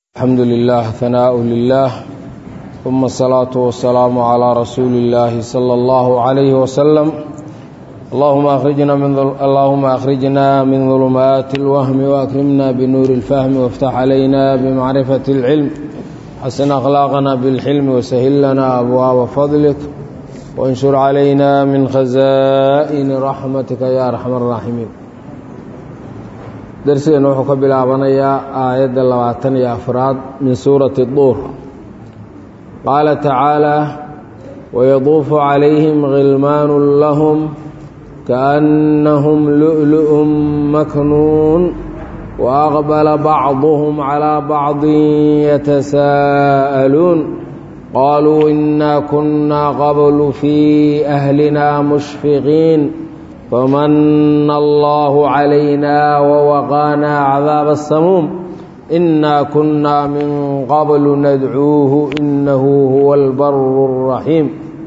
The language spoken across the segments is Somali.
الحمد لله ثناء لله ثم الصلاة والسلام على رسول الله صلى الله عليه وسلم اللهم أخرجنا من ظل... اللهم أخرجنا من ظلمات الوهم وأكرمنا بنور الفهم وافتح علينا بمعرفة العلم حسن أخلاقنا بالحلم وسهل لنا أبواب فضلك وانشر علينا من خزائن رحمتك يا أرحم الراحمين darsigeena wuxuu ka bilaabanayaa aayadda labaatan iyo afraad min suurati duur qaala tacaalaa wayaduufu calayhim khilmaanu lahum kaannahum lu'lu'un maknuun waaqbala bacduhum calaa bacdin yatasaa'aluun qaaluu innaa kunnaa qablu fii ahlina mushfiqiin فمن الله علينا ووقانا عذاب السموم إنا كنا من قبل ندعوه إنه هو البر الرحيم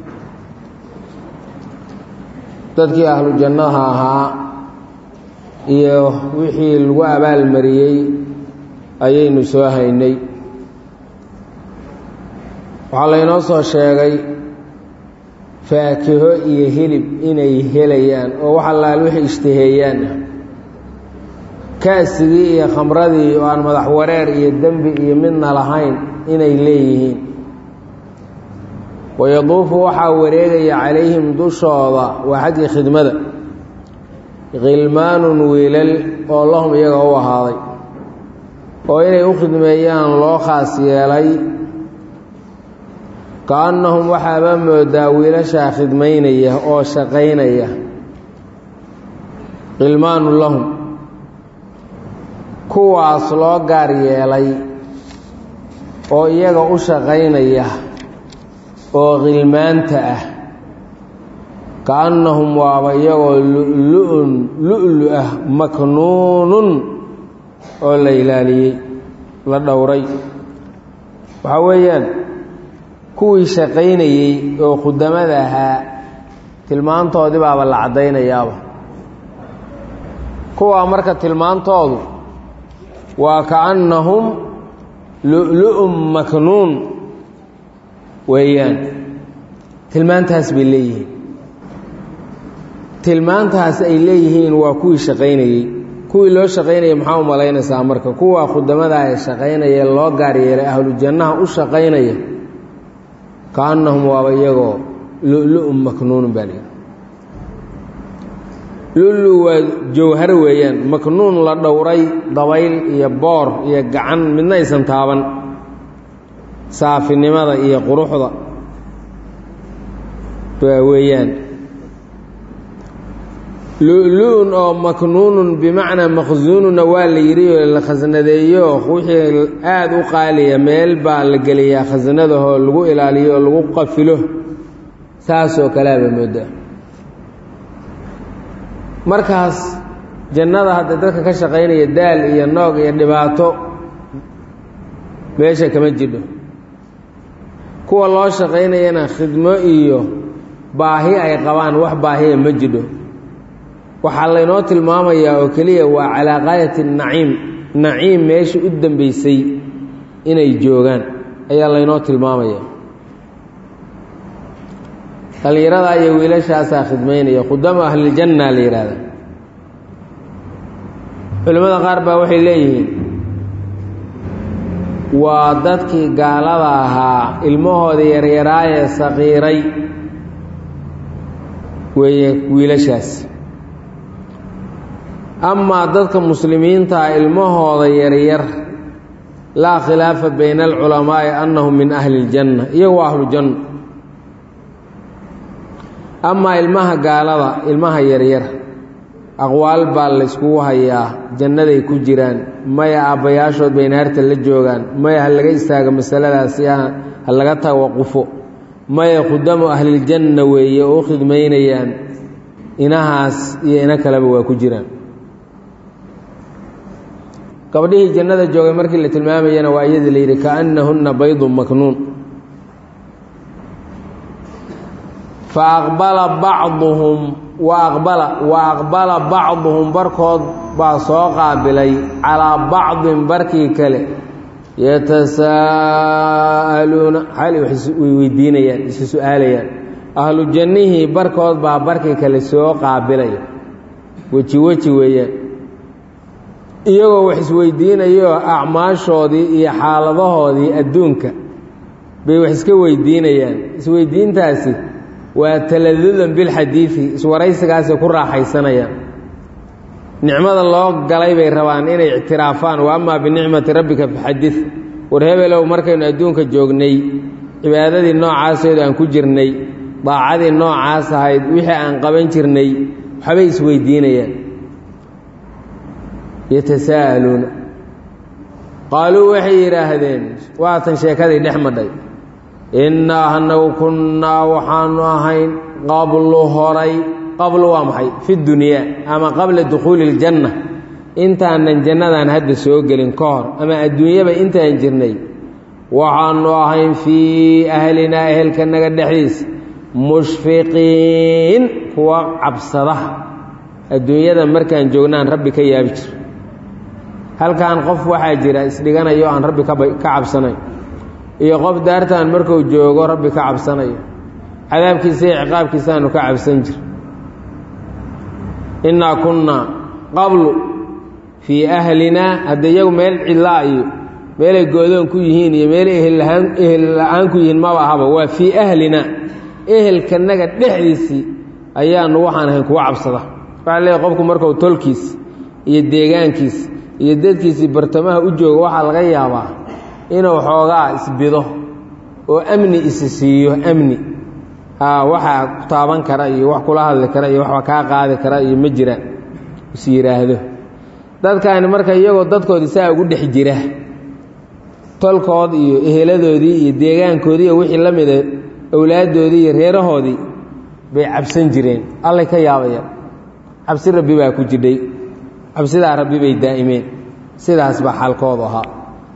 dadkii ahlu jannaha ahaa iyo wixii lagu abaalmariyey ayaynu soo haynay waxaa laynoo soo sheegay faakiho iyo hilib inay helayaan oo wax allaal wixii ishtaheeyaan kaasigii iyo khamradii oo aan madax wareer iyo dembi iyo midna lahayn inay leeyihiin wayaduufu waxaa wareegaya calayhim dushooda waa xaggii khidmada khilmaanun wiilal oo lahum iyaga u ahaaday oo inay u khidmeeyaan loo khaas yeelay ka-annahum waxaaba moodaa wiilashaa khidmaynaya oo shaqaynaya khilmaanu lahum kuwaas loo gaar yeelay oo iyaga u shaqaynaya oo khilmaanta ah ka-annahum waaba iyagoo lu-lu-un lu-lu ah maknuunun oo la ilaaliyey la dhowray waxaa weeyaan kuwii shaqaynayey oo khudamada ahaa tilmaantoodii baaba la caddaynayaaba kuwaa marka tilmaantoodu waa kaannahum lu-lu-un maknuun weeyaan tilmaantaas bay leeyihiin tilmaantaas ay leeyihiin waa kuwii shaqaynayey kuwii loo shaqaynayay maxaa u malaynaysaa marka kuwa khudamada ee shaqaynaya loo gaar yeelay ahlu jannaha u shaqaynaya kaannahum waaba iyagoo lu-lu-un maknuunun baa lihi lulu waa jawhar weeyaan maknuun la dhowray dabayl iyo boor iyo gacan midna aysan taaban saafinimada iyo quruxda waa weeyaan lu-lu-un oo maknuunun bimacnaa makhsuununa waa la yidhi oo la khasnadeeyo wixii aada u qaaliya meel baa la geliyaa khasnadahoo lagu ilaaliyo oo lagu qafilo saasoo kaleaba moodaa markaas jannada hadda dadka ka shaqaynaya daal iyo noog iyo dhibaato meesha kama jidho kuwa loo shaqaynayana khidmo iyo baahi ay qabaan wax baahiya ma jidho waxaa laynoo tilmaamayaa oo keliya waa calaa qaayati naciim naciim meesha u dambeysay inay joogaan ayaa laynoo tilmaamaya dhallinyaradaa iyo wiilashaasaa khidmaynaya khudama ahliljanna la yidhaahda culimmada qaar baa waxay leeyihiin waa dadkii gaalada ahaa ilmahooda yaryaraayee saqiiray weeye wiilashaas amaa dadka muslimiintaa ilmahooda yaryar laa khilaafa bayna alculamaa'i annahum min ahli iljanna iyagu waa ahlujanna amaa ilmaha gaalada ilmaha yaryar aqwaal baa la yskugu hayaa jannaday ku jiraan maya aabbayaashood bay naarta la joogaan maya ha laga istaago masaladaasi ha laga tawaqufo maya khudamu ahliljanna weeye oo u khidmaynayaan inahaas iyo ina kaleba waa ku jiraan gabdhihii jannada joogay markii la tilmaamayana waa iyadii la yidhi kaannahunna baydun maknuun fa aqbala bacduhum wa aqbala wa aqbala bacduhum barkood baa soo qaabilay calaa bacdin barkii kale yatasaa'aluuna xali way weydiinayaan isu su-aalayaan ahlu jannihii barkood baa barkii kale soo qaabilaya weji weji weeyaan iyagoo wax isweydiinayoo acmaashoodii iyo xaaladahoodii adduunka bay wax iska weydiinayaan isweydiintaasi waa taladudan bilxadiidi iswaraysigaasay ku raaxaysanayaan nicmada loo galay bay rabaan inay ictiraafaan wa amaa binicmati rabbika faxadid war hebelow markaynu adduunka joognay cibaadadii noocaaseedu aan ku jirnay daacadii noocaas ahayd wixii aan qaban jirnay waxbay isweydiinayaan yatasaa'aluuna qaaluu waxay yidhaahdeen waatan sheekadii dhex madhay innaa anagu kunnaa waxaanu ahayn qablu horay qablu waa maxay fi dunyaa ama qabla dukhuuli iljanna intaanan jannadan hadda soo gelin ka hor ama adduunyaba intaan jirnay waxaanu ahayn fii ahlinaa ehelkanaga dhexdiisa mushfiqiin kuwa cabsada adduunyada markaan joognaan rabbi ka yaabi jir halkan qof waxaa jira isdhiganayo aan rabbi ka cabsanayn iyo qof daartaan marku joogo rabbi ka cabsanayo cadaabkiisa iyo ciqaabkiisaanu ka cabsan jir innaa kunnaa qablu fii ahlinaa hadda iyagu meel cidlaa iyo meelay goodoon ku yihiin iyo meelay ehel la-aan ku yihiin maba ahaba waa fii ahlinaa ehelkanaga dhexdiisii ayaanu waxaan ahayn kuwa cabsada waxaa leeyahy qofku markuu tolkiis iyo deegaankiis iyo dadkiisii bartamaha u jooga waxaa laga yaabaa inuu xoogaa isbido oo amni isi siiyo amni waxaa ku taaban kara iyo wax kula hadli kara iyo waxba kaa qaadi kara iyo ma jiraan is yidhaahdo dadkaani marka iyagoo dadkoodii saa ugu dhex jira tolkood iyo eheladoodii iyo deegaankoodii iyo wixii la mida awlaaddoodii iyo reerahoodii bay cabsan jireen allay ka yaabayaan cabsi rabbi baa ku jidhay cabsidaa rabbi bay daa'imeen sidaas baa xaalkoodu ahaa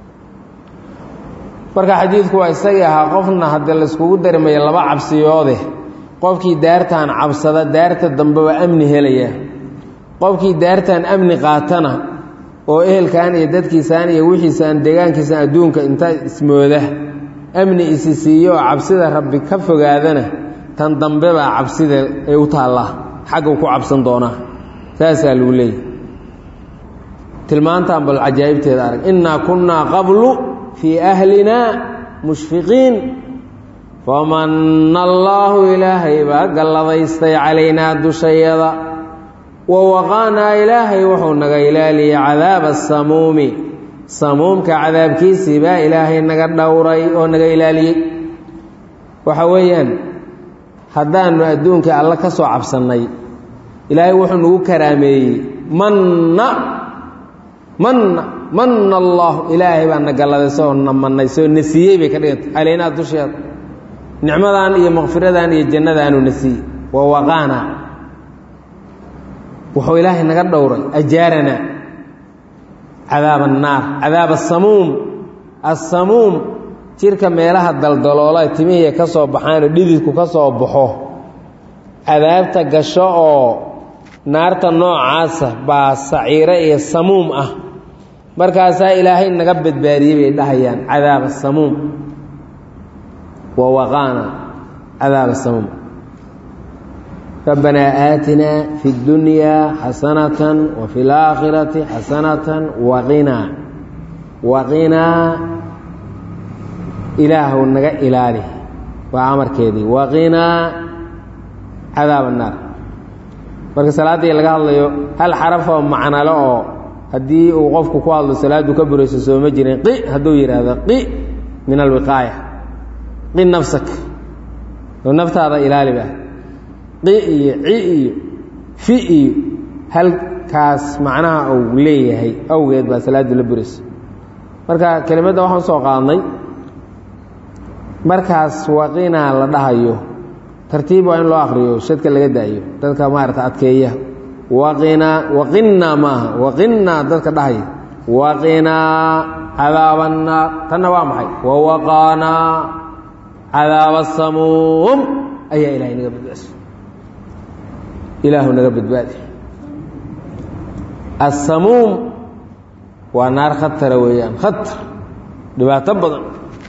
marka xadiidku waa isagii ahaa qofna haddii layskugu darmayo laba cabsiyoode qofkii daartaan cabsada daarta dambe waa amni helaya qofkii daartaan amni qaatana oo ehelkan iyo dadkiisaan iyo wixiisaan deegaankiisaan adduunka inta ismooda amni isi siiyo oo cabsida rabbi ka fogaadana tan dambe baa cabsida ay u taallaa xaggu ku cabsan doonaa saasaa lagu leeyahy tilmaantaan bal cajaa'ibteeda arag innaa kunnaa qablu fii ahlinaa mushfiqiin famanna allaahu ilaahay baa galladaystay calaynaa dushayada wa waqaanaa ilaahay wuxuu naga ilaaliyey cadaaba asamuumi samuumka cadaabkiisii baa ilaahay naga dhowray oo naga ilaaliyey waxa weeyaan haddaannu adduunkii alle ka soo cabsannay ilaahay wuxuu nagu karaameeyey manna manna manna allaahu ilaahay baa na galladayso na mannay soo na siiyey bay ka dhigantay calaynaa dusheeda nicmadan iyo makfiradan iyo jannadaanu na siiyey wa waqaana wuxuu ilaahay naga dhowray ajaarana cadaab annaar cadaab asamuum assamuum jirka meelaha daldaloola timihiiya ka soo baxaanoo dhididku ka soo baxo cadaabta gasho oo naarta noocaasa baa saciiro iyo samuum ah markaasaa ilaahay naga badbaadiyey bay dhahayaan cadaab asamuum wa waqaana cadaab asamuum rabbanaa aatinaa fi اddunyaa xasanatan wa fi اlaakhirati xasanatan waqinaa waqinaa ilaahw naga ilaali waa amarkeedii waqinaa cadaab annaar marka salaaddii laga hadlayo hal xarafoo macnalo oo haddii uu qofku ku hadlo salaaddu ka burayso sooma jirin qi hadduu yidhaahdo qi min alwiqaaya qi nafsak oo naftaada ilaaliba qi iyo ci iyo fi iyo halkaas macnaha uu leeyahay awgeed baa salaaddu la burayso marka kelimadda waxaan usoo qaadnay markaas waqinaa la dhahayo tartiib waa in loo akriyo shadka laga daayo dadka maarata adkeeya waqinaa waqinaa maaha waqinaa dadka dhahaya waqinaa cadaaba annaar tanna waa maxay wawaqaanaa cadaaba asamuum ayaa ilahay naga badbaadiy ilaahu naga badbaadi assamuum waa naar khatara weeyaan khatar dhibaato badan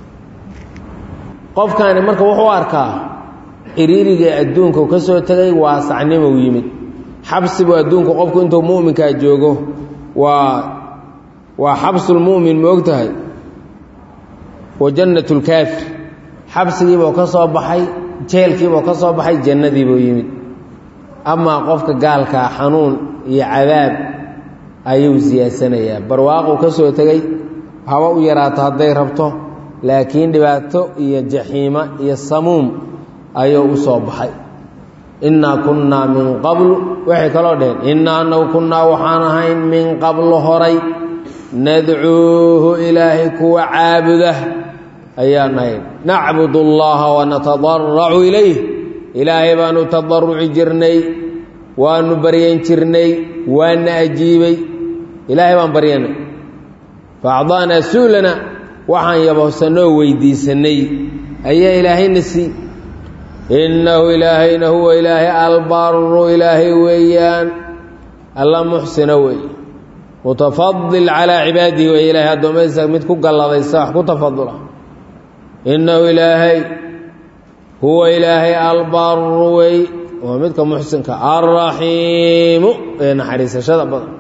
qofkaani marka wuxuu arkaa ciriiriga adduunka ka soo tegay waasacnimow yimid xabsibu adduunku qofku intuu mu'minkaa joogo waa waa xabsulmu'min ma og tahay wa jannat lkaafir xabsigiibuu ka soo baxay jeelkiibuu ka soo baxay jannadiibuu yimid amaa qofka gaalkaa xanuun iyo cadaab ayuu siyaasanayaa barwaaquu ka soo tegey haba u yaraato hadday rabto laakiin dhibaato iyo jaxiima iyo samuum ayuu u soo baxay innaa kunnaa min qablu waxay kaloo dheheen innaa anagu kunnaa waxaan ahayn min qablu horay nadcuuhu ilaahay kuwa caabuda ayaan ahayn nacbud allaha wanatadaracu ilayh ilaahay baanu tadaruci jirnay waanu baryan jirnay waana ajiibay ilaahay baan baryanay faacdaanaa suulana waxaan yabahsanoo weydiisanay ayaa ilaahayna sii innahu ilaahayna huwa ilaahay albaru ilaahay weeyaan alla muxsina weeye mutafadil calaa cibaadihi wey ilahay addoommadiisa mid ku galladaysa wax ku tafadula innahu ilaahay huwa ilaahay albaru wey waa midka muxsinka alraxiimu ee naxariisashada badan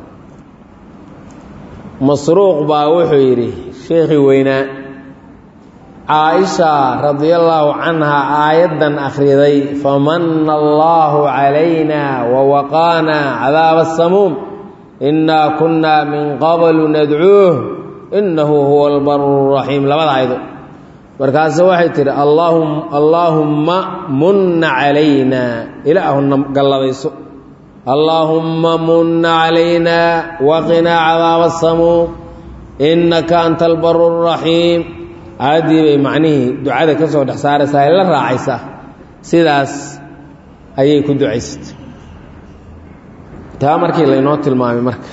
masruuq baa wuxuu yidhi sheekhii weynaa caaisha radiallaahu canha aayaddan akhriday famana allaahu calayna wawaqaana cadaaba asamuum innaa kunnaa min qablu nadcuuh innahu huwa albaru raxiim labada aydo markaase waxay tidhi allaahumma munna calayna ilaahuna galladayso allaahumma munna calayna waqinaa cadaaba asamuum innaka anta albaru raxiim aaddii bay macnihii ducada ka soo dhex saaraysaa ay la raacaysaa sidaas ayay ku ducaysatay taa markii laynoo tilmaamay marka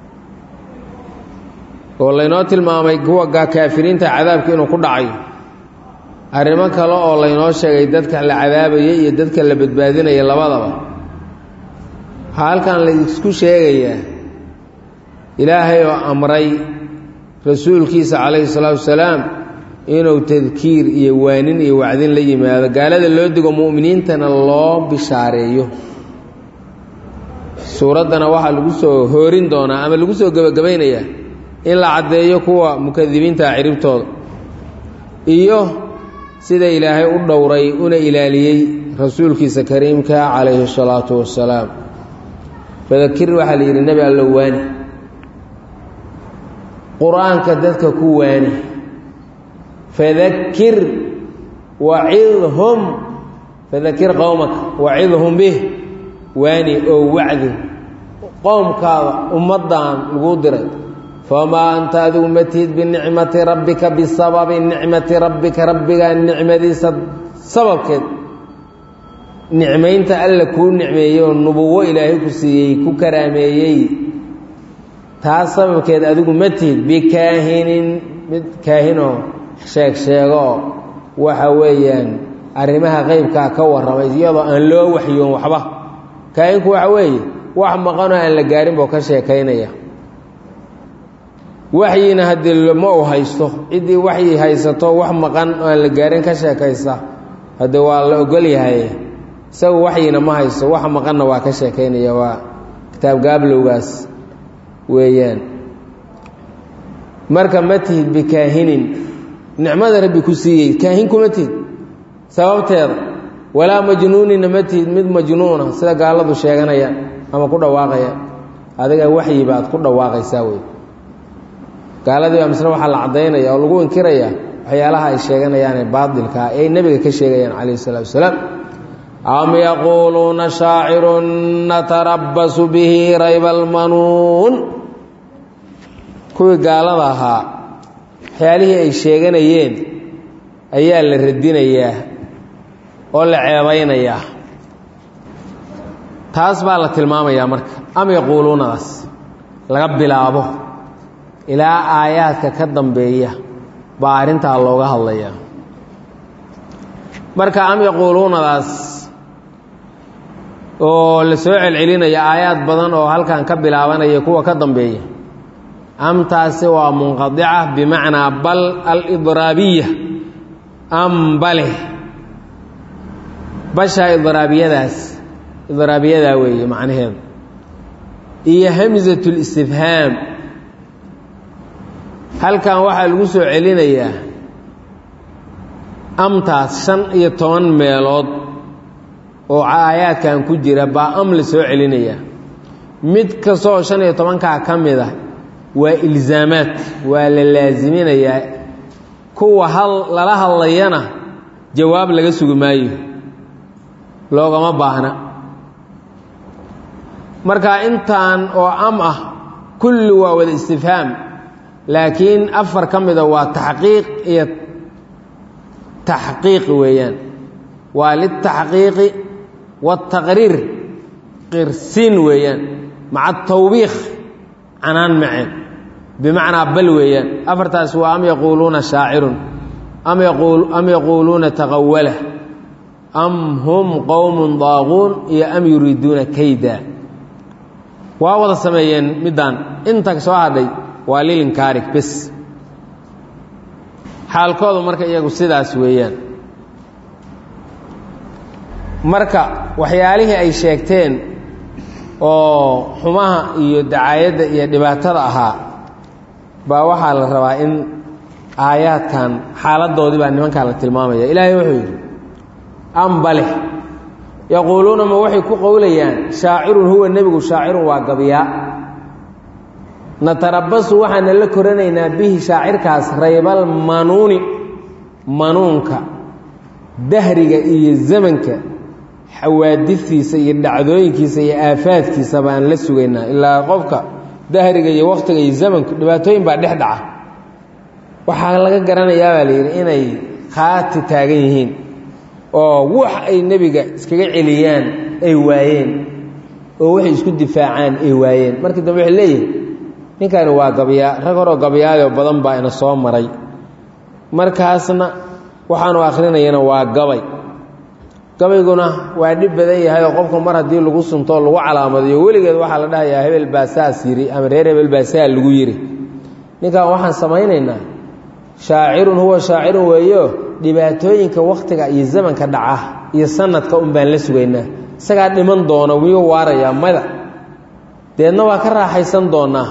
oo laynoo tilmaamay kuwa kaafiriinta cadaabka inuu ku dhacayo arrimo kale oo laynoo sheegay dadka la cadaabayay iyo dadka la badbaadinaya labadaba waxaa halkan laysku sheegayaa ilaahay oo amray rasuulkiisa calayhi salaatu wasalaam inuu tadkiir iyo waanin iyo wacdin la yimaado gaalada loo digo mu'miniintana loo bishaareeyo suuraddana waxaa lagu soo hoorin doonaa ama lagu soo gebagabaynayaa in la caddeeyo kuwa mukadibiintaa ciribtooda iyo sida ilaahay u dhowray una ilaaliyey rasuulkiisa kariimka calayhi salaatu wassalaam fadakir waxaa la yidhi nebi allo waani qur-aanka dadka ku waani fadakir wacidhum fadakir qowmaka wacidhum bih waani oo wacdi qowmkaada ummaddan laguu diray famaa anta adigu ma tihid binicmati rabbika bisababi nicmati rabbika rabbigaa nicmadiisa sababkeed nicmaynta alla kuu nicmeeyey oo nubuwo ilaahay ku siiyey ku karaameeyey taas sababkeed adigu ma tihid bikaahinin mid kaahinoo sheeg sheegoo waxa weeyaan arrimaha qeybkaa ka warramay iyadoo aan loo waxyoon waxba kaahinku waxa weeye wax maqanoo aan la gaarin buu ka sheekaynaya waxyina haddii ma uu haysto ciddii waxyi haysato wax maqan oo aan la gaarin ka sheekaysa haddee waa la ogol yahay isagu waxyina ma haysto wax maqanna waa ka sheekaynaya waa kitaab gaablowgaas weeyaan marka ma tihid bikaahinin nicmada rabbi ku siiyey kaahin kuma tihid sababteeda walaa majnuunina ma tihid mid majnuuna sida gaaladu sheeganayaan ama ku dhawaaqayaan adiga waxyi baad ku dhawaaqaysaa wey gaaladii baa misle waxaa la caddaynaya oo lagu inkirayaa waxyaalaha ay sheeganayaanee baatilkaa ee ay nebiga ka sheegayaan calayhi isalaatu wasalaam am yaquuluuna shaacirun natarabbasu bihi rayba almanuun kuwii gaalada ahaa waxyaalihii ay sheeganayeen ayaa la radinayaa oo la ceebaynayaa taas baa la tilmaamayaa marka am yaquuluunadaas laga bilaabo ilaa aayaadka ka dambeeya baa arrintaa looga hadlayaa marka am yaquuluunadaas oo la soo celcelinaya aayaad badan oo halkan ka bilaabanaya kuwa ka dambeeya amtaasi waa munqadica bimacnaa bal alidraabiya am bale bashaa idraabiyadaas idraabiyadaa weeye macnaheedu iyo hamsat listifhaam halkan waxaa lagu soo celinayaa amtaas shan iyo toban meelood oo aayaadkan ku jira baa am la soo celinayaa mid kastooo shan iyo tobankaa ka mid a waa ilzaamaad waa la laasiminayaa kuwa hal lala hadlayana jawaab laga sugi maayo loogama baahna marka intaan oo am ah kulli waa wada istifhaam laakiin afar ka mida waa taxqiiq iyo taxqiiq weeyaan waa liltaxqiiqi waataqriir qirsiin weeyaan maca tawbiikh canaan maceen bimacnaa bal weeyaan afartaas waa am yaquuluuna shaacirun am yaquuluuna taqawala am hum qowmun daaquun iyo am yuriiduuna kayda waa wada sameeyeen middaan inta soo hadhay waa lilinkaari bes xaalkoodu marka iyagu sidaas weeyaan marka waxyaalihii ay sheegteen oo xumaha iyo dacaayadda iyo dhibaatada ahaa baa waxaa la rabaa in aayaadkan xaaladoodii baa nimankan la tilmaamaya ilaahay wuxuu yidhi ambale yaquuluuna ma waxay ku qowlayaan shaacirun huwa nebigu shaacirun waa gabyaa natarabasu waxaana la koranaynaa bihi shaacirkaas raybal manuuni manuunka dahriga iyo zamanka xawaadifiisa iyo dhacdooyinkiisa iyo aafaadkiisa baan la sugaynaa ilaa qofka dahriga iyo wakhtiga iyo zamanku dhibaatooyin baa dhex dhaca waxaa laga garanayaa baa layidhi inay khaati taagan yihiin oo wax ay nebiga iskaga celiyaan ay waayeen oo waxay isku difaacaan ay waayeen markii dambe waxay leeyihin ninkani waa gabyaa rag horoo gabyaayoo badan baa ina soo maray markaasna waxaanu akhrinayana waa gabay gabayguna waa dhib badan yahay oo qofka mar haddii lagu suntoo lagu calaamadiyo weligeed waxaa la dhahayaa hebel baa saas yidhi ama reer hebel baa saa lagu yidhi ninkan waxaan samaynaynaa shaacirun huwa shaacirun weeyo dhibaatooyinka wakhtiga iyo zamanka dhaca iyo sanadka un baan la sugaynaa isagaa dhiman doona miyuu waarayaa mada deedna waa ka raaxaysan doonaa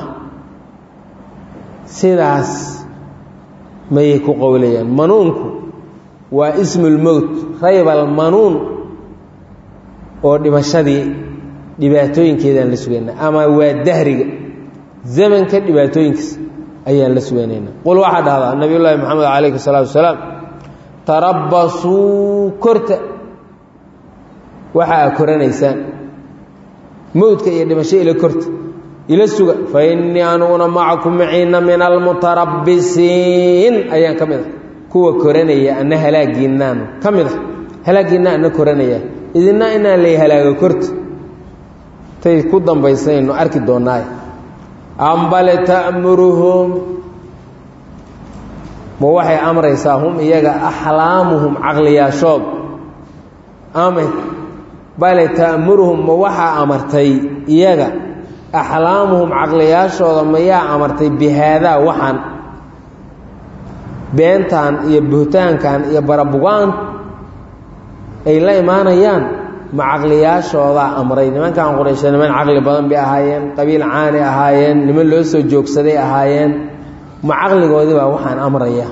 sidaas mayay ku qowlayaan manuunku waa ismulmowt raybal manuun oo dhimashadii dhibaatooyinkeedaan la sugaynaa ama waa dahriga zamanka dhibaatooyinkiisa ayaan la sugaynaynaa qul waxaa dhahdaa nabiy llaahi moxamed calayhi salaatu wasalaam tarabasuu korta waxa aa koranaysaan mowdka iyo dhimasho ila korta ila suga fa innii anuguna macakum maciina min almutarabbisiin ayaan ka mid ah kuwa koranaya anna halaagiinnaanu ka mid ah halaagiinna anna koranaya idinna inaan lay halaago korta tay ku dambaysaynu arki doonnaaye ambale ta'muruhum ma waxay amraysaa hum iyaga axlaamuhum caqliyaashood ame bale ta'muruhum ma waxaa amartay iyaga axlaamuhum caqliyaashooda mayaa amartay bihaadaa waxaan beentan iyo buhtaankan iyo barabugaan ay la imaanayaan ma caqliyaashoodaa amray nimankan quraysha niman caqli badan bay ahaayeen qabiil caani ahaayeen niman loo soo joogsaday ahaayeen ma caqligoodii baa waxaan amraya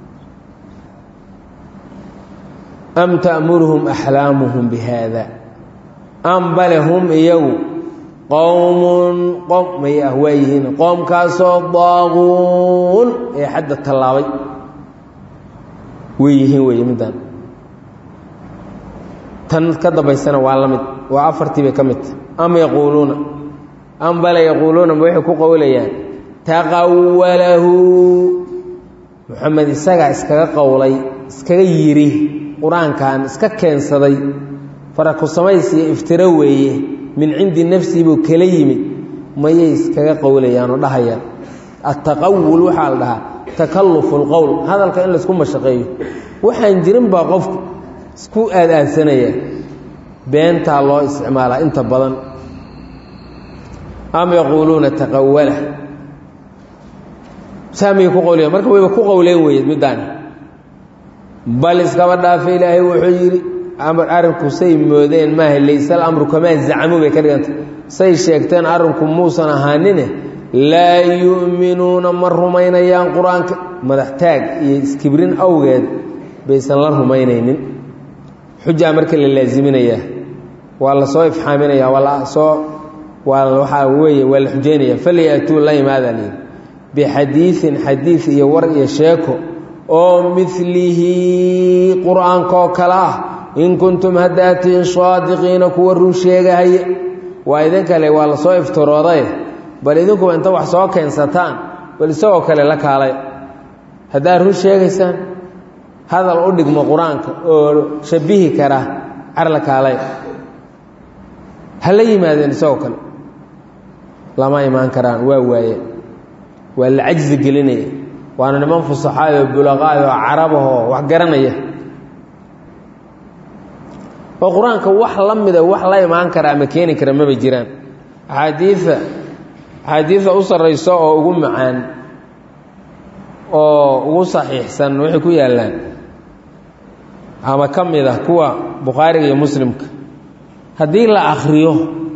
am ta'muruhum axlaamuhum bihaada am bale hum iyagu qowmun qom may ah waa yihiin qoomkaasoo daaquun ee xadda tallaabay way yihiin wey middan tan ka dambaysana waa la mid waa afartii bay ka midta am yaquuluuna am bale yaquuluuna ma waxay ku qowlayaan taqawalahu moxamed isagaa iskaga qowlay iskaga yidhi qur-aankan iska keensaday faraku samays iyo iftiro weeye min cindi nafsii buu kala yimid mayay iskaga qowlayaan oo dhahayaan attaqawul waxaa la dhahaa takallufu lqowl hadalka in laysku mashaqeeyo waxaan jirin baa qofku isku aad-aadsanaya beentaa loo isticmaalaa inta badan am yaquuluuna taqawala saamiyay ku qowliya marka wayba ku qowleen weeye middaani bal iskaba dhaafa ilaahay wuxuu yidhi arrinku say moodeen maaha laysal amru kamaa zacamuu bay ka dhigantay say sheegteen arrinku muusan ahaanine laa yu'minuuna ma rumaynayaan qur-aanka madaxtaag iyo iskibrin awgeed baysan la rumaynaynin xujaa marka la laaziminayaa waa la soo ifxaaminayaa waa la soo waa waxaa weeye waa la xujaynaya falyaatuu la imaada layidhi bixadiiin xadiid iyo war iyo sheeko oo milihi qur-aankaoo kale ah in kuntum haddaatiin saadiqiina kuwa run sheegahaya waa idin kale waa lasoo iftirooday bal idinkuba inta wax soo keensataan bal isagoo kale la kaalay haddaad run sheegaysaan hadal u dhigmo qur-aanka oo shabihi kara car la kaalay ha la yimaadeen isagoo kale lama imaan karaan waa waaye waa la cajzi gelinaya waana niman fusaxaayoo bulaqaayoo carabahoo wax garanaya oo qur-aanka wax la mida wax la imaan kara ama keeni kara maba jiraan axaadiida axaadiida u sarrayso oo ugu macaan oo ugu saxiixsan waxay ku yaallaan ama ka mid ah kuwa bukhaariga iyo muslimka haddii la akhriyo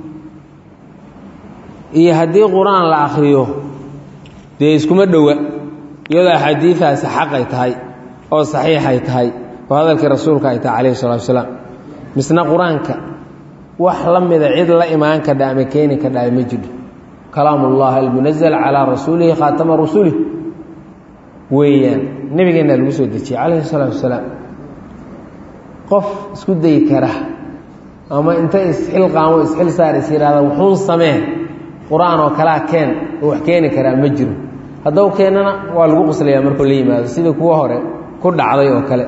iyo haddii qur-aan la akhriyo dee iskuma dhowa iyadoo axaadiidaasi xaqay tahay oo saxiixay tahay oo hadalkii rasuulka ay tahay calayhi salatu wasalaam misna qur-aanka wax la mida cid la imaan kadha ama keeni kadha ma jiro kalaam ullah almunazal calaa rasuulihi khaatama rusulih weeyaan nebigeenna lagu soo dejiyey calayhi salaatu wasalaam qof isku dayi kara ama inta isxilqaamo isxil saar is yidhahda wuxuun samee qur-aan oo kalaa keen oo wax keeni karaa ma jiro haddau keennana waa lagu quslayaa markuu la yimaado sidii kuwa hore ku dhacday oo kale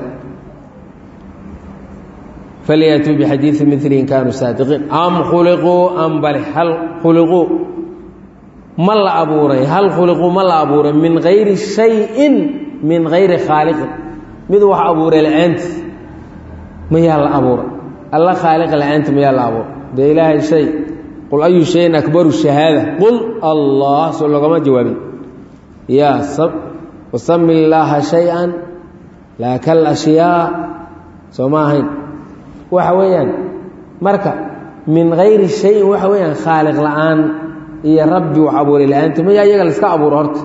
falyaatuu bixadiidi mili in kaanuu saadiqiin am khuliquu am bale hal khuliquu ma la abuuray hal khuliquu ma la abuuray min gayri shayin min gayri khaaliqin mid wax abuuray la-aantiis mayaa la abuuray alla khaaliqa la-aanti mayaa la abuuray dee ilaahay shay qul ayu shayin akbaru shahaada qul allah soo loogama jawaabin yaa wasami illaaha shay-an laa kal ashyaa soo ma ahayn waxa weeyaan marka min gayri shayin waxa weeyaan khaaliq la-aan iyo rabbi wax abuuray la-aanti mayaa iyaga laiska abuuro horta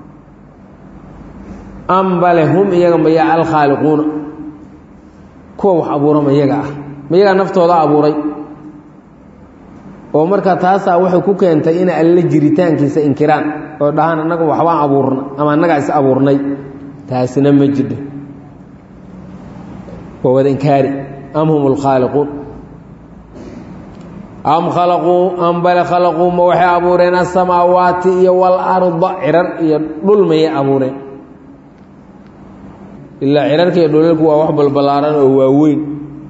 ambale hum iyaga mayaa alkhaaliquuna kuwa wax abuura ma iyaga ah ma iyagaa naftooda abuuray oo marka taasaa waxay ku keentay inay alle jiritaankiisa inkiraan oo dhahaan annaga waxbaan abuurna ama annagaa is abuurnay taasina ma jidho waa wada inkaari am hum alkhaaliquun am khalaquu am bale khalaquu ma waxay abuureen asamaawaati iyo walarda cirar iyo dhul mayay abuureen ilaa cirarka iyo dhulalku waa wax balbalaaran oo waaweyn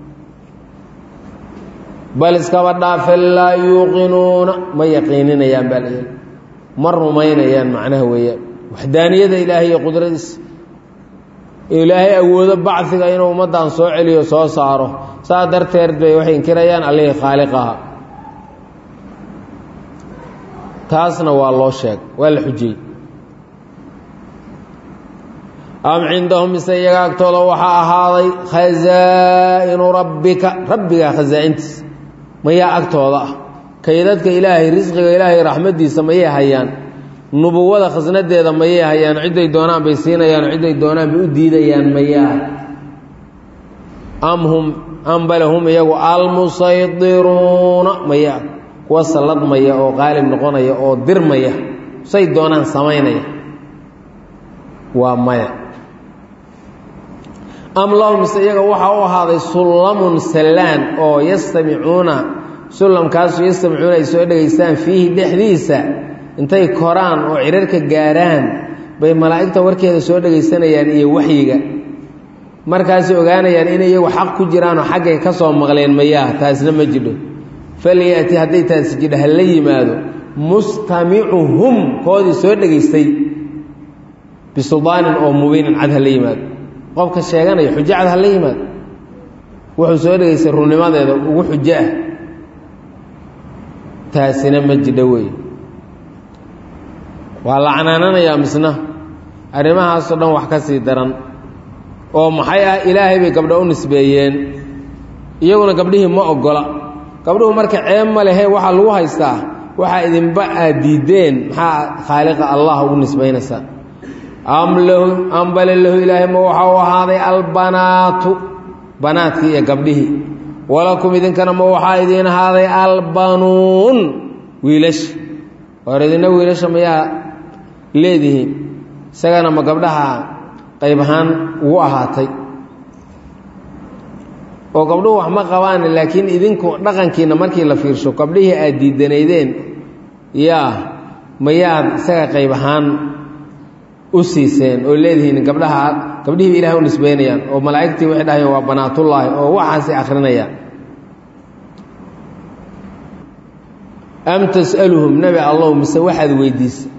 bal iskaba dhaafe laa yuuqinuuna ma yaqiininayaan baa la ma rumaynayaan macnaha weeyaan waxdaaniyada ilaahay iyo qudradiisa ilaahay awoodo bacdiga inuu ummaddan soo celiyo soo saaro saa darteed bay waxay inkirayaan allihii khaaliqaha taasna waa loo sheeg waa la xujiyey am cindahum mise iyaga agtooda waxaa ahaaday khazaa'inu rabbika rabbigaa khasaa'intiisa mayaa agtooda ah kaydadka ilaahay risqiga ilaahay raxmaddiisa mayay hayaan nubuwada khasnadeeda mayay hayaan cidday doonaan bay siinayaan cidday doonaan bay u diidayaan mayaa am hum am bale hum iyagu almusaydiruuna mayaa kuwa salladmaya oo qaalib noqonaya oo dirmaya say doonaan samaynaya waa maya am lahum mise iyaga waxaa u ahaaday sullamun sallaan oo yastamicuuna sullamkaasu yastamicuuna ay soo dhegaystaan fiihi dhexdiisa intay koraan oo cirarka gaaraan bay malaa'igta warkeeda soo dhegaysanayaan iyo waxyiga markaasay ogaanayaan inay iyagu xaq ku jiraanoo xaggay ka soo maqleen mayaa taasna ma jidho falyati hadday taasi jidho ha la yimaado mustamicuhum koodii soo dhegaystay bisulaanin oo mubiinin cad ha la yimaado qofka sheeganaya xujo cad ha la yimaado wuxuu soo dhegaystay runnimadeeda ugu xujo ah taasina ma jidho weeye waa la canaananayaa misna arrimahaasoo dhan wax ka sii daran oo maxay ah ilaahay bay gabdho u nisbeeyeen iyaguna gabdhihii ma oggola gabdhuhu marka ceeb ma lehe waxaa lagu haystaa waxaa idinba aad diideen maxaa khaaliqa allah ugu nisbaynaysaa am lahu ambale lahu ilaahay ma waxa u ahaaday albanaatu banaadkii iyo gabdhihii walakum idinkana ma waxaa idiin ahaaday albanuun wiilasha hor idina wiilasha mayaa leedihiin isagana ma gabdhaha qayb ahaan ugu ahaatay oo gabdhuhu wax ma qabaan laakiin idinku dhaqankiina markii la fiirsho gabdhihii aad diidanaydeen yaa mayaad isaga qayb ahaan u siiseen oo leedihiin gabdhaha gabdhihiiba ilahay u nisbeynayaan oo malaa'igtii waxay dhahayeen waa banaatullaahi oo waxaasay akhrinayaan am tas'aluhum nebi allow mise waxaad weydiisay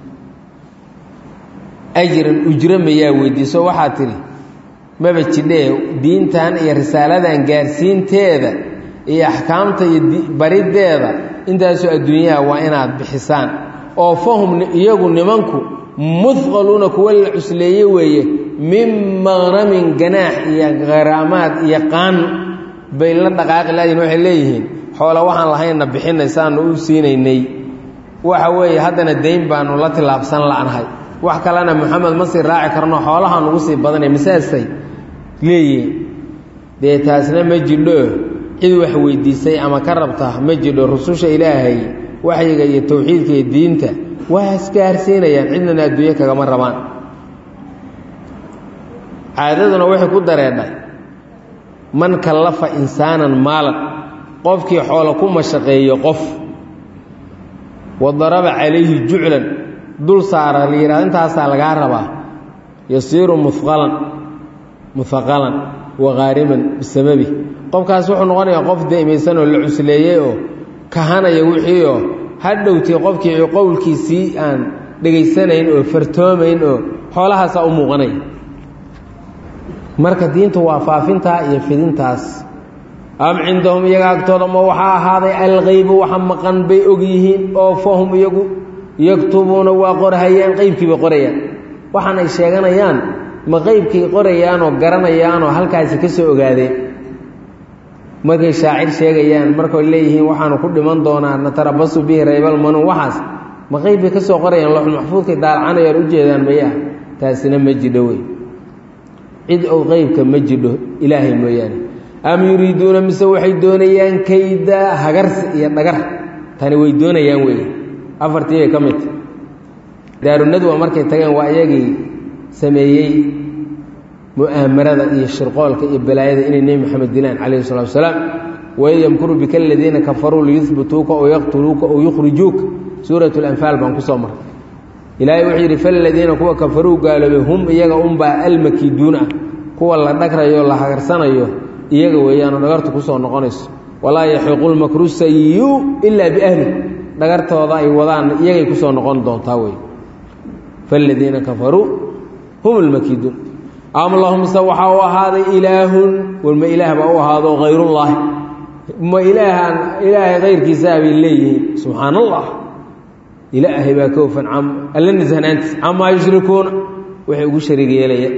ajran ujro mayaa weydiiso waxaad tidhi maba jidhee diintan iyo risaaladan gaarsiinteeda iyo axkaamta iyo bariddeeda intaasoo adduunyaha waa inaad bixisaan oo fahum iyagu nimanku mudqaluuna kuwa la cusleeye weeye min maqnamin ganaax iyo kharaamaad iyo qaan bay la dhaqaaqi laadiin waxay leeyihiin xoola waxaan lahaynna bixinaysaanu u siinaynay waxa weeye haddana dayn baanu la tillaabsan la'nahay wax kalena moxamed ma sii raaci karno xoolahaan ugu sii badanay masaasay leeyihiin dee taasna ma jidho cid wax weydiisay ama ka rabta ma jidho rususha ilaahay waxyiga iyo towxiidka iyo diinta waa isgaarsiinayaan cidnana adduunyo kagama rabaan caadaduna waxay ku dareedhay man kallafa insaanan maalan qofkii xoolo ku mashaqeeyo qof wa daraba calayhi juclan dul saara la yidhahdo intaasaa lagaa rabaa yasiiru muqalan muhaqalan wa qaariman bisababi qofkaas wuxuu noqonayaa qof daymaysan oo la cusleeyey oo kahanaya wixii oo hadhowtii qofkii qowlkiisii aan dhegaysanayn oo fartoomayn oo xoolahaasaa u muuqanaya marka diinta waa faafintaa iyo fidintaas am cindahum iyaga agtooda ma waxaa ahaaday alqeybu waxa maqan bay og yihiin oo fahum iyagu yaktubuuna waa qorhayaan qeybkii bay qorayaan waxaan ay sheeganayaan ma qeybkay qorayaanoo garanayaanoo halkaasi ka soo ogaadeen markay shaacir sheegayaan markay leeyihiin waxaanu ku dhiman doonaa natarabasu bihi raybalmanuun waxaas ma qeyb bay ka soo qorayaan loxul maxfuudkay daalacanayaan u jeedaan mayaa taasina ma jidho wey cid ou qeybka ma jidho ilaahay mooyaane am yuriiduuna mise waxay doonayaan kayda hagarsi iyo dhagar tani way doonayaan wey afartii bay ka midta daarunadwa markay tageen waa iyagii sameeyey mu'aamarada iyo shirqoolka iyo balaayada inay nebi moxamed dilaan calayhi salatu wasalaam waid yamkuru bika aladiina kafaruu liyuhbituuka oo yaqtuluuka oo yukhrijuuka suurat lanfaal baan kusoo maray ilaahay wuxuu yidhi faladiina kuwa kafaruu gaaloobay hum iyaga unbaa almakiiduun ah kuwa la dhagrayo la hagarsanayo iyaga weeyaanoo dhagartu kusoo noqonayso walaa yaxiiqu lmakru sayiu ilaa biahli dhagartooda ay wadaan iyagay kusoo noqon doontaa wey faladiina kafaruu hum almakiiduun am lahum se waxaa u ahaaday ilaahun walma ilaah baa u ahaado hayrullaahi ma ilaahaan ilaahay kayrkiisaa bay leeyihiin subxaan allah ilaahay baa ka ofan alla nishanaantiis camaa yushrikuuna waxay ugu shariig yeelayaan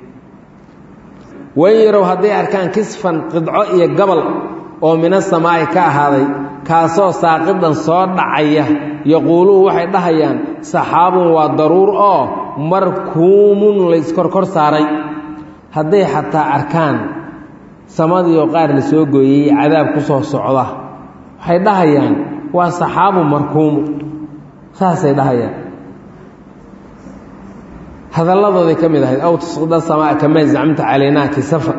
wayn yarow hadday arkaan kisfan qidco iyo gabal oo mina samaa'i ka ahaaday kaasoo saaqidan soo dhacaya yaquuluhu waxay dhahayaan saxaabun waa daruur oo markuumun layskorkor saaray hadday xataa arkaan samadiioo qaar la soo gooyey cadaab ku soo socda waxay dhahayaan waa saxaabu markuumu saasay dhahayaan hadalladooday ka mid ahayd aw tusqida samaa kamaa zacmta calaynaa kisafa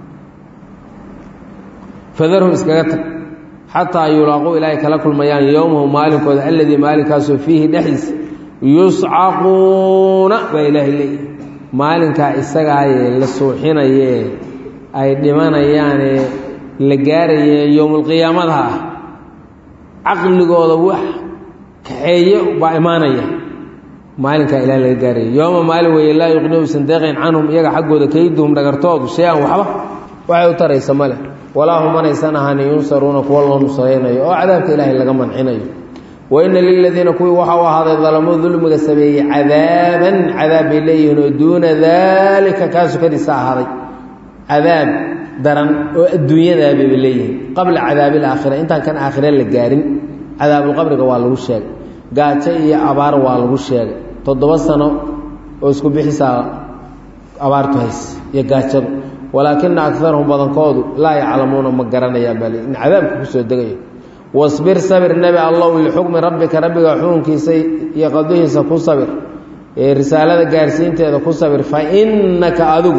fadarhum iskaga tag xataa yulaaquu ilaahay kala kulmayaan yowmahu maalinkooda alladii maalinkaasoo fiihi dhexdiisa yuscaquuna baa ilaahay leeyahy maalinkaa isagaayee la suuxinayee ay dhimanayaanee la gaarayee yowmulqiyaamada ah caqligooda wax kaxeeye baa imaanaya maalinkaa ilaah laga gaaraya yooma maalin weeye laa yuqni usan deeqayn canhum iyaga xaggooda kayduhum dhagartoodu shay-an waxba waxay u taraysa male walaa hum manaysan ahanin yunsaruuna kuwa loo nusraynayo oo cadaabka ilaahay laga mancinayo waina liladiina kuwii waxa u ahaaday dalamuu dulmiga sameeyey cadaaban cadaab bay leeyihiin oo duuna daalika kaa sukadiisa ahaaday cadaab daran oo adduunyadaabay leeyihiin qabla cadaabi alaakhira intaan kan aakhire la gaarin cadaabulqabriga waa lagu sheegay gaajo iyo abaar waa lagu sheegay toddoba sano oo isku bixisaa abaartu hays iyo gaajadu walaakina akarahum badankoodu laa yaclamuuna ma garanayaan baa in cadaabka kusoo degayo wasbir sabir nebi allow lixukmi rabbika rabbiga xukunkiisa iyo qadihiisa ku sabir ee risaalada gaarsiinteeda ku sabir fa innaka adigu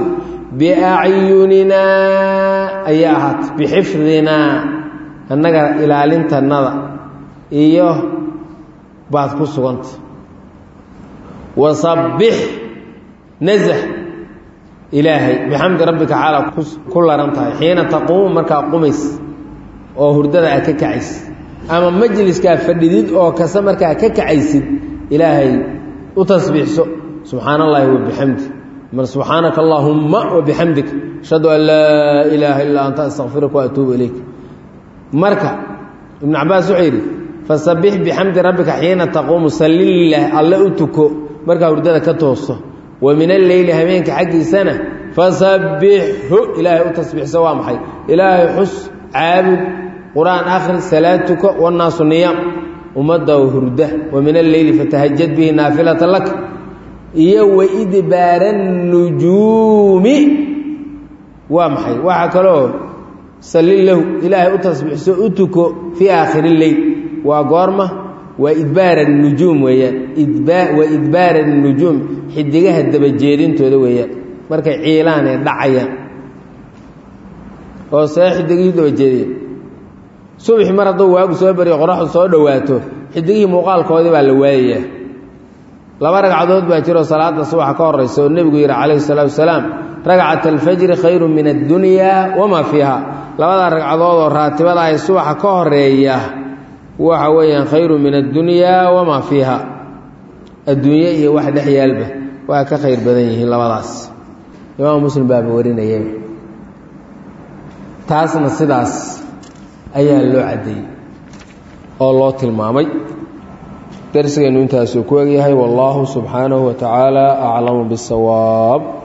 biacyuninaa ayaa ahaat bixifdinaa annaga ilaalintanada iyo baad ku suganta wasabbix nasax ilaahay bixamdi rabbika xaala ku laran tahay xiina taquumu markaa qumays oo hurdada aad ka kacaysid ama majliskaa fadhidid oo kase markaa ka kacaysid ilaahay u tasbiixso subxaana allahi wabixamdi mar subxaanaka allaahumma wabixamdik ashhadu an laa ilaaha illaa anta astakfiruka waatuubu ilayk marka ibnu cabaas wuxuu yidhi fasabbix bixamdi rabbika xiina taquumu sallilah alle u tuko markaa hurdada ka toosto wa min alleyli habeenka xaggiisana fasabbixhu ilaahay u tasbiixso waa maxay ilaahay xus caabud qur-aan akhri salaad tuko wannaasu niyaam ummadda hurda wa min alleyli fatahajad bihi naafilata lak iyo waidbaara nujuumi waa maxay waxaa kaloo salli lahu ilaahay u tasbiixso u tuko fii aakhiri leyl waa goorma waa idbaara nujuum weeyaan waa idbaara nujuum xidigaha dabajeedintooda weeyaan markay ciilaan ee dhacayaan oo see xidigihii dabajeediya subaxi mar hadduu waagu soo bariyo qoraxdu soo dhowaato xidigihii muuqaalkoodii baa la waayayaa laba ragcadood baa jiroo salaada subaxa ka horaysa oo nebigu yidhi calayhi salaatu wasalaam ragcat alfajri khayru min addunyaa wamaa fiiha labadaa ragcadood oo raatibada ay subaxa ka horeeya waxa weeyaan khayru min addunyaa wamaa fiiha adduunye iyo wax dhex yaalba waa ka khayr badan yihiin labadaas imaam muslim baaba warinaya taasna sidaas ayaa loo caddeeyey oo loo tilmaamay darsigeennu intaasuu ku egyahay wallaahu subxaanahu wa tacaala aclamu bisawaab